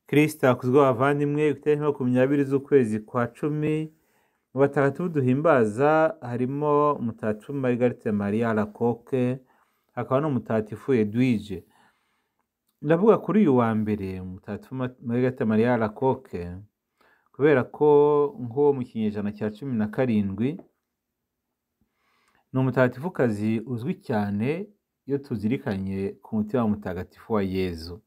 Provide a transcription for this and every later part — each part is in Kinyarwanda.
kristo hakuzwe abavandimwe itariki makumyabiri z'ukwezi kwa cumi mu batagatifu duhimbaza harimo umutagatifu marigarite mariya lakoke hakaba n'umutagatifu edwige ndavuga kuri uyu wa mbere umutagatifu marigarite mariya lakoke kubera ko nk'uwo mu kinyejana cya cumi na karindwi ni umutagatifukazi uzwi cyane iyo tuzirikanye ku mutima mutagatifu wa yezu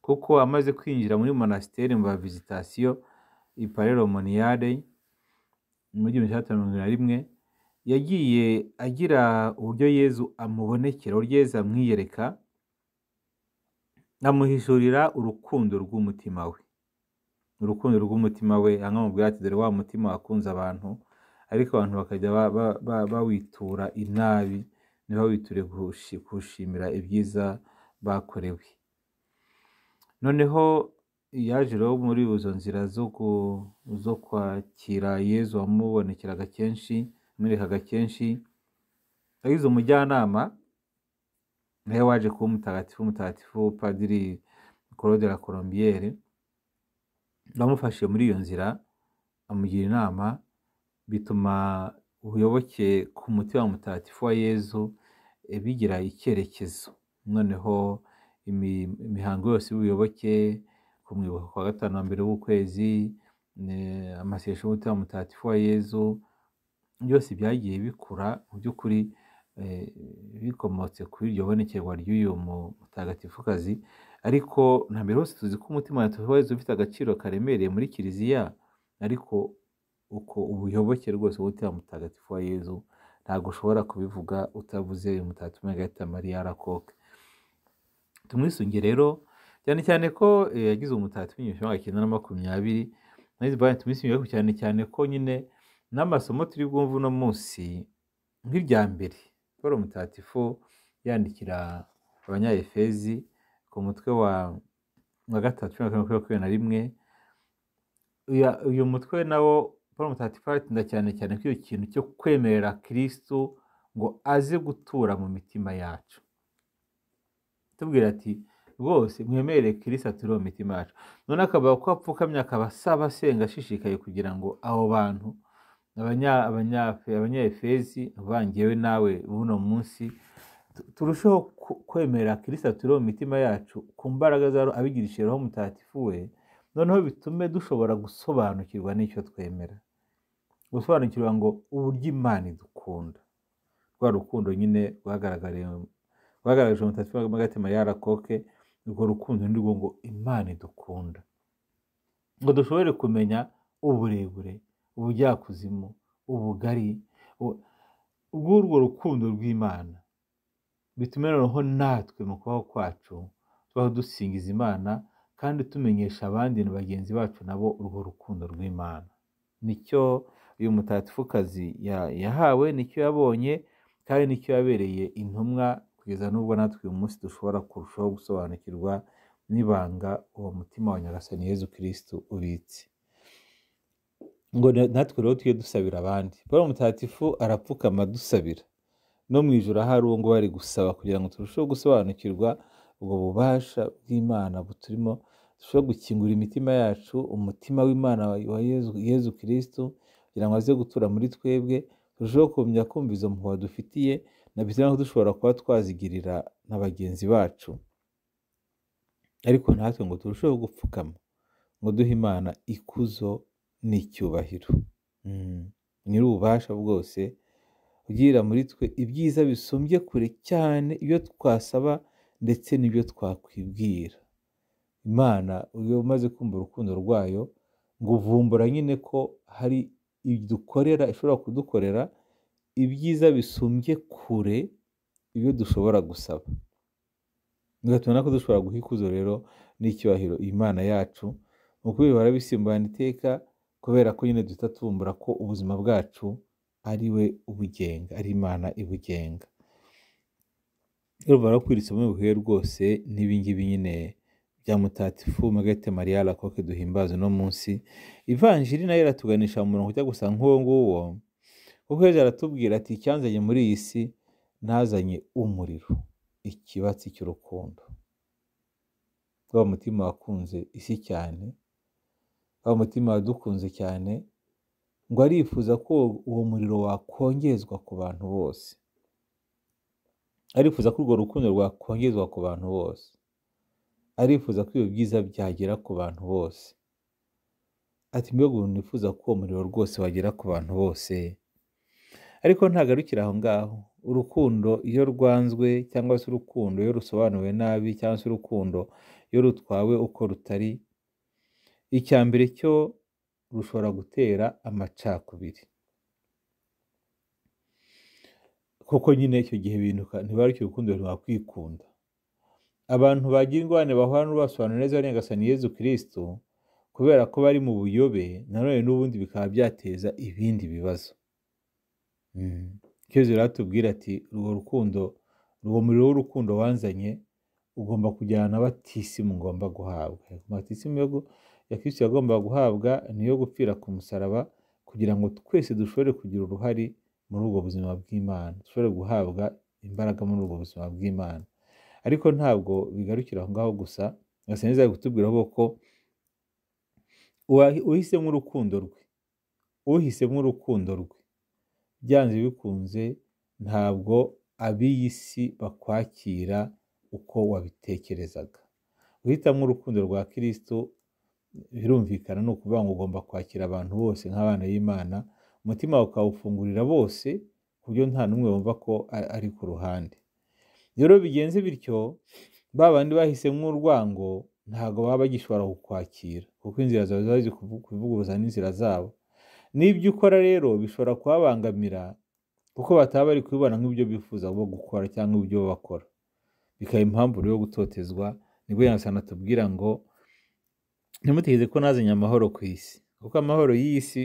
kuko amaze kwinjira muri monasiteri mu bavizitasiyo iparero moniyare muri gihumbi kimwe mirongo na rimwe yagiye agira uburyo yezu amubonekera uburyo yezu amwiyereka amuhishurira urukundo rw'umutima we urukundo rw'umutima we akamubwira ati dore wa mutima wakunze abantu ariko abantu bakajya bawitura inabi ntibawiture kuwushimira ibyiza bakorewe noneho yaje rero muri izo nzira zo kwakira yezu wamubonekeraga kenshi amwerekaga kenshi agize umujyanama nawe waje kuba umutagatifu umutagatifu padiri claude la colombiere bamufashe muri iyo nzira amugira inama bituma ubuyoboke ku mutima mutagatifu wa yezu bigira icyerekezo noneho imihango yose y'ubuyoboke kumwibuka kwa gatanu wa mbere w'ukwezi amasesho y'umutima mutagatifu wa yezu byose byagiye bikura mu by'ukuri bikomotse kuri iryo bonekerwa ry'uyu mutagatifukazi ariko na mbere hose tuzi ko umutima wa yezu ufite agaciro karemereye muri kiliziya ariko uko ubuyoboke rwose umutima mutagatifu wa yezu ntabwo ushobora kubivuga utavuze uyu mutagatifu margarita mariya arakoke tumwisunge rero cyane cyane ko yagize umutagatifu w'igihumbi kimwe cyenda na makumyabiri tumwisunge cyane cyane ko nyine n'amasomo turi bwumve uno munsi nk'irya mbere paul mutagatifu yandikira abanyayefezi ku mutwe wa gatatu mirongo irindwi makumyabiri na rimwe uyu mutwe nawo paul mutagatifu aratinda cyane cyane ko iyo kintu cyo kwemerera kirisitu ngo aze gutura mu mitima yacu tubwira ati rwose mwemerere kirisitu ature mu mitima yacu none akavuga ko apfukamye akaba asaba asenga ashishikaye kugira ngo abo bantu abanyefezi uvangiyewe nawe buno munsi turusheho kwemera kirisitu turiho mu mitima yacu ku mbaraga z'aho abigirishiraho umutagatifu we noneho bitume dushobora gusobanukirwa n'icyo twemera gusobanukirwa ngo uburyo imana idukunda rwa rukundo nyine rwagaragaje umutagatifu w'agatima yarakoke urwo rukundo ni rwo ngo imana idukunda ngo dushobore kumenya uburebure ubujyakuzimu ubugari bw'urwo rukundo rw'imana bituma noneho natwe mu kubaho kwacu tubaho dusingiza imana kandi tumenyesha abandi na bagenzi bacu nabo urwo rukundo rw'imana nicyo uyu mutatifukazi yahawe nicyo yabonye kandi nicyo yabereye intumwa kugeza n'ubwo natwe uyu munsi dushobora kurushaho gusobanukirwa n'ibanga uwo mutima wa nyagasani yezu kirisitu ubitse ngo natwe rero tujye dusabira abandi paul mutagatifu arapfukama dusabira no mu ijoro ahari uwo nguwo ari gusaba kugira ngo turusheho gusobanukirwa ubwo bubasha bw'imana buturimo turusheho gukingura imitima yacu umutima w'imana wa yezu kirisitu kugira ngo aze gutura muri twebwe turusheho kumenya kumva izo mpuhwe dufitiye na bituma dushobora kuba twazigirira na bagenzi bacu ariko natwe ngo turusheho gupfukama ngo duhe imana ikuzo n'icyubahiro nyir'ububasha bwose ugirira muri twe ibyiza bisumbye kure cyane ibyo twasaba ndetse n'ibyo twakwibwira imana iyo umaze kumva urukundo rwayo ngo uvumbura nyine ko hari dukorera ishobora kudukorera ibyiza bisumbye kure ibyo dushobora gusaba bigatuma ko dushobora guha ikuzo rero n'icyubahiro imana yacu mu kubera barabisimbana iteka kubera ko nyine duhita tubumbura ko ubuzima bwacu ari we ubugenga ari imana ibugenga rero kwiri isomo bihuye rwose n'ibingibi nyine bya mutatifu magate mariya lakoke duhimbaza uno munsi ivanjiri nayo iratuganisha mu murongo ujya gusa nk'uwo nguwo kuko hejuru aratubwira ati icyanzanye muri iyi si ntazanye umuriro ikibatsi cy'urukundo wa mutima wakunze isi cyane wa mutima wadukunze cyane ngo arifuza ko uwo muriro wakongezwa ku bantu bose arifuza ko urwo rukundo rwakongezwa ku bantu bose arifuza ko ibyo byiza byagera ku bantu bose ati mbega ubu nifuza ko uwo muriro rwose wagera ku bantu bose ariko ntagarukira aho ngaho urukundo iyo rwanzwe cyangwa se urukundo iyo rusobanuwe nabi cyangwa se urukundo iyo rutwawe uko rutari icya mbere cyo rushobora gutera amacakubiri kuko nyine icyo gihe binuka ntibarukire urukundo ntibakwikunda abantu bagira ingorane bahura n'ubasobanura neza barengasaniye Yezu kirisitu kubera ko bari mu buyobe nanone n'ubundi bikaba byateza ibindi bibazo ikibazo rero tubwira ati urwo rukundo uwo muriro w'urukundo wanzanye ugomba kujyana na batisimu ngomba guhabwa batisimu ya kirisitu yagomba guhabwa niyo gupfira ku musaraba kugira ngo twese dushobore kugira uruhare muri ubwo buzima bw'imana dushobore guhabwa imbaraga muri ubwo buzima bw'imana ariko ntabwo bigarukira aho ngaho gusa gasa neza ari kutubwira ko uhisemo urukundo rwe uhisemo urukundo rwe byanze bikunze ntabwo ab'iyi si bakwakira uko wabitekerezaga guhitamo urukundo rwa kirisitu birumvikana ni ukuvuga ngo ugomba kwakira abantu bose nk'abana y'imana umutima ukawufungurira bose ku buryo nta n'umwe wumva ko ari ku ruhande rero bigenze bityo ba bandi bahisemo urwango ntabwo baba bagishobora kukwakira kuko inzira zawe ziba zizi kuvuguruza n'inzira zabo n'ibyo ukora rero bishobora kubabangamira kuko bataba bari kubibona nk'ibyo bifuza bo gukora cyangwa ibyo bakora bikaba impamvu yo gutotezwa nibwo yanasana tubwira ngo ntimutegeze ko nazanye amahoro ku isi kuko amahoro y'iyi si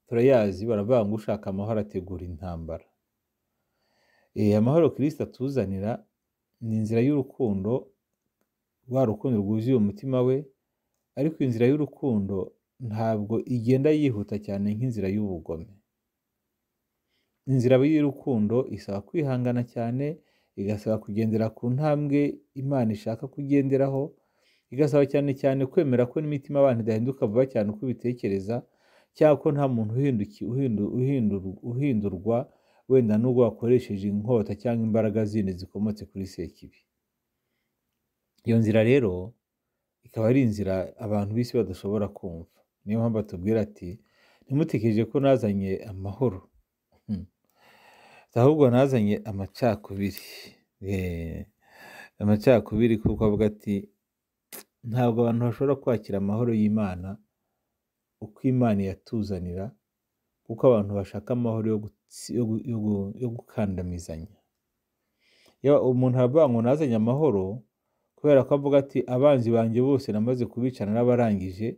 turayazi baravuga ngo ushaka amahoro ategura intambara amahoro kirisita atuzanira ni inzira y'urukundo rwa rukundo rwuzuye umutima we ariko inzira y'urukundo ntabwo igenda yihuta cyane nk'inzira y'ubugome inzira y'urukundo isaba kwihangana cyane igasaba kugendera ku ntambwe imana ishaka kugenderaho igasaba cyane cyane kwemera ko n'imitima abantu idahinduka vuba cyane uko ubitekereza cyangwa ko nta muntu uhindurwa wenda n'ubwo wakoresheje inkota cyangwa imbaraga zindi zikomotse kuri sekibi iyo nzira rero ikaba ari inzira abantu b'isi badashobora kumva niyo mpamvu batubwira ati ntimutekereje ko nazanye amahoro ahubwo nazanye amacakubiri amacakubiri kuko avuga ati ntabwo abantu bashobora kwakira amahoro y'imana uko imana yatuzanira kuko abantu bashaka amahoro yo gukandamizanya umuntu aravuga ngo nazanye amahoro kubera ko avuga ati abanzi banjye bose namaze kubicana n'abarangije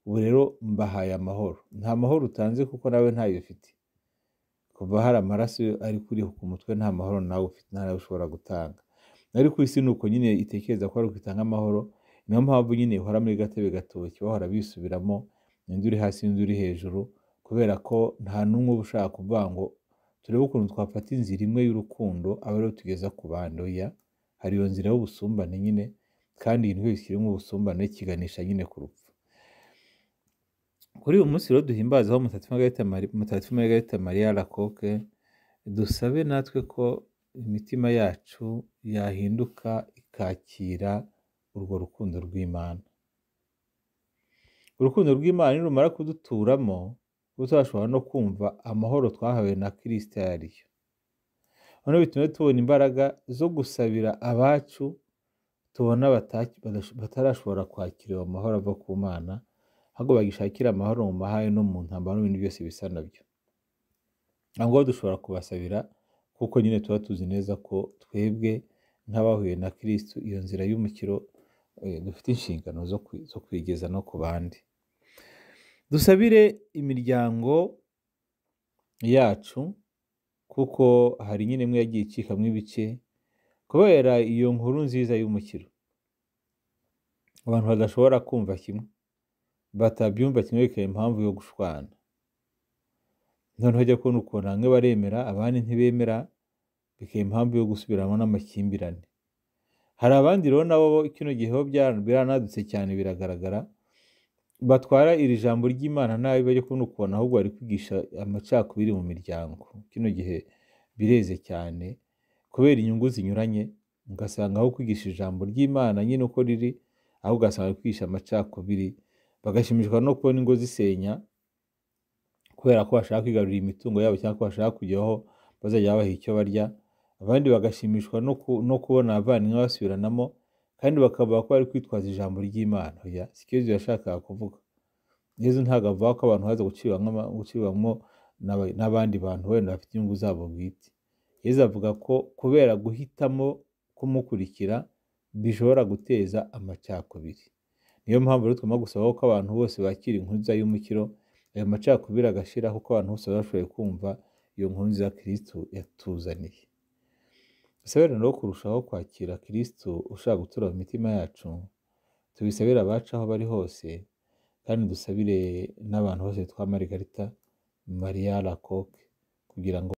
ubu rero mbahaye amahoro nta mahoro utanze kuko nawe ntayo ufite kuva hari amaraso ari kuri ku mutwe nta mahoro nawe ufite nta nawe ushobora gutanga ariko isi ni uko nyine itekereza ko ari ukitanga amahoro niyo mpamvu nyine uhora muri gatebe gatoki bahora bisubiramo indi uri hasi indi uri hejuru kubera ko nta n'umwe uba ushaka kuvuga ngo turebe ukuntu twafata inzira imwe y'urukundo aba ariyo tugeza ku bandi oya hari iyo nzira y'ubusumbane nyine kandi ibintu byose kirimo ubusumbane kiganisha nyine ku rupfu kuri uyu munsi rero duhimbazaho mutagatifu margarita mariya lakoke dusabe natwe ko imitima yacu yahinduka ikakira urwo rukundo rw'imana urukundo rw'imana nirumara kuduturamo tuzashobora no kumva amahoro twahawe na kirisita yariyo noneho bituma tubona imbaraga zo gusabira abacu tubona batarashobora kwakira ayo mahoro ava ku mana ahubwo bagishakira amahoro mu mahanga no mu ntambaro n'ibintu byose bisa nabyo ntabwo dushobora kubasabira kuko nyine tuba tuzi neza ko twebwe nk'abahuye na kirisitu iyo nzira y'umukiro dufite inshingano zo kwigeza no ku bandi dusabire imiryango yacu kuko hari nyine imwe yagiye icikamo ibice kubera iyo nkuru nziza y'umukiro abantu badashobora kumva kimwe batabyumva kimwe bikaba impamvu yo gushwana noneho ujya kubona ukuntu bamwe baremera abandi ntibemera bikaba impamvu yo gusubiramo n'amakimbirane hari abandi rero nabo bo kino gihe bo biranadutse cyane biragaragara batwara iri jambo ry'imana nabi bajya kubona ukubona ahubwo bari kwigisha amacakubiri mu miryango kino gihe bireze cyane kubera inyungu zinyuranye ugasanga aho kwigisha ijambo ry'imana nyine uko riri aho ugasanga kwigisha amacakubiri bagashimishwa no kubona ingo zisenya kubera ko bashaka kwigarurira imitungo yabo cyangwa ko bashaka kujyaho bazajya babaha icyo barya abandi bagashimishwa no kubona abavandimwe basubiranamo kandi bakavuga ko bari kwitwaza ijambo ry'imana si cyo yashakaga kuvuga yezu ntabwo avuga ko abantu haza gucibwamo n'abandi bantu wenda bafite inyungu zabo bwite yezu avuga ko kubera guhitamo kumukurikira bishobora guteza amacakubiri niyo mpamvu rero tugomba gusaba ko abantu bose bakira inkuru nziza y'umukiro ayo macakubiri agashira kuko abantu bose baba bashoboye kumva iyo nkuru nziza kirisitu yatuzaniye dusabire rero kurushaho kwakira kirisitu ushaka gutura mu mitima yacu tubisabire abacu aho bari hose kandi dusabire n'abantu bose bitwa marigarita mariya lakoke kugira ngo